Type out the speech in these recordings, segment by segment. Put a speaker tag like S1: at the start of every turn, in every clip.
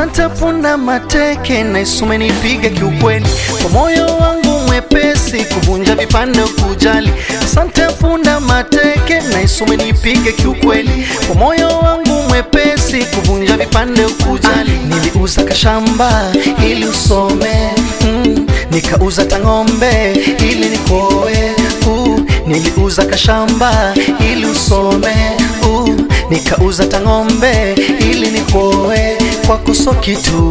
S1: Asante punda mateke na isumenipiga kiukweli, kwa moyo wangu mwepesi kuvunja vipande kujali. Asante punda mateke na isumenipiga kiukweli, kwa moyo wangu mwepesi kuvunja vipande kujali. Niliuza kashamba ili usome mm, nikauza tang'ombe ili nikoe uh, niliuza kashamba ili usome uh, nikauza tang'ombe ili nikoe kwako so kitu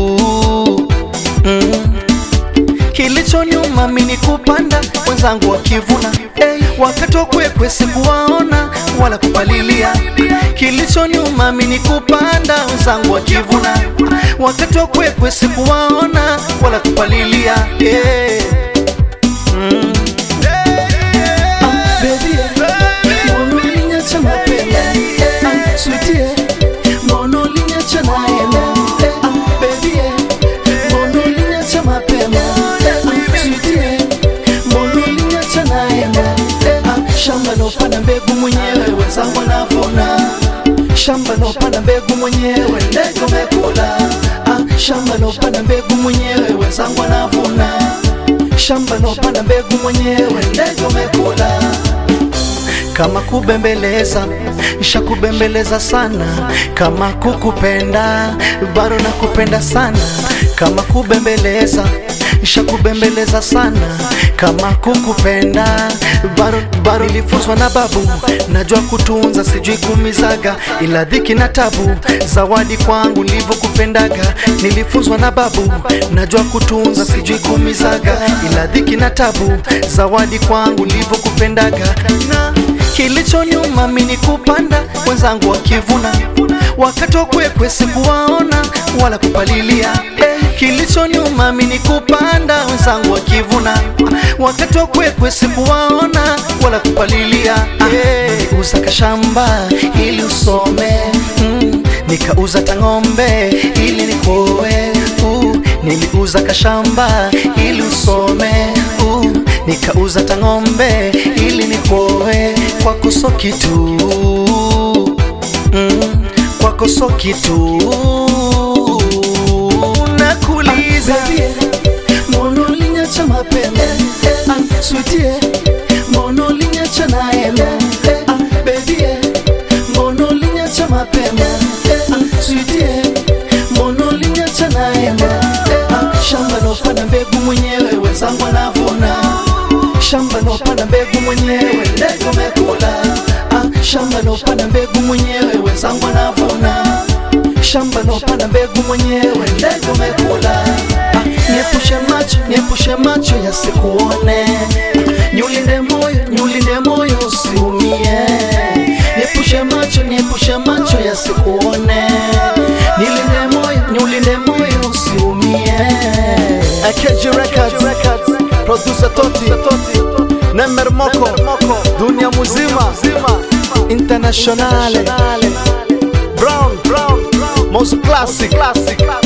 S1: mm. Kilichoniuma mimi kupanda wenzangu wakivuna hey, wakati wa kwekwe sikuwaona wala kupalilia. Kilichoniuma mimi kupanda wenzangu wakivuna wakati wa kwekwe sikuwaona wala kupalilia hey. mm. Ah, baby, mbona uliniacha mapema? Ah, sweetie, mbona uliniacha naenda? Ah, baby, mbona uliniacha mapema? Ah, sweetie, mbona uliniacha naenda? Ah, shamba lopanda mbegu mwenyewe wenzangu wanavuna shamba lopanda mbegu mwenyewe ndege umekula ah, shamba lopanda mbegu mwenyewe wenzangu wanavuna shamba lopanda mbegu mwenyewe ndege umekula kama kubembeleza shakubembeleza sana, kama kukupenda bado nakupenda sana, kama kubembeleza shakubembeleza sana, kama kukupenda bado bado. Nilifunzwa na babu, najua kutunza, sijui kumizaga, ila dhiki na tabu, zawadi kwangu nilivyokupendaga. Nilifunzwa na babu, najua kutunza, sijui kumizaga, ila dhiki na tabu, zawadi kwangu nilivyokupendaga na Kilichoniuma mimi kupanda wenzangu wakivuna, wakati wa kwekwe sikuwaona wala kupalilia. Eh, Kilichoniuma mimi kupanda wenzangu wakivuna, wakati wa kwekwe sikuwaona wala kupalilia. Eh, Niliuza kashamba ili usome mm, nikauza tang'ombe ili nikoe uh, niliuza kashamba ili usome uh, nikauza tang'ombe ili nikoe kwako so kitu mm, kwako so kitu nakuuliza mbona uliniacha mapema ah, sweetie mbona uliniacha naema ah, baby mbona uliniacha mapema ah, sweetie mbona uliniacha naema ah, shamba lopanda mbegu mwenyewe wenzangu wanavuna shamba lopanda mbegu mwenyewe ndege umekula ah, shamba lopanda mbegu mwenyewe wenzangu wanavuna shamba lopanda mbegu mwenyewe ndege umekula ah, niepushe macho niepushe macho yasikuone niulinde moyo niulinde moyo usiumie niepushe macho niepushe macho yasikuone nilinde moyo niulinde moyo usiumie
S2: AKG Records, producer Toti, Nemer Moko, dunia muzima, internationale, Brown, Brown, most classic,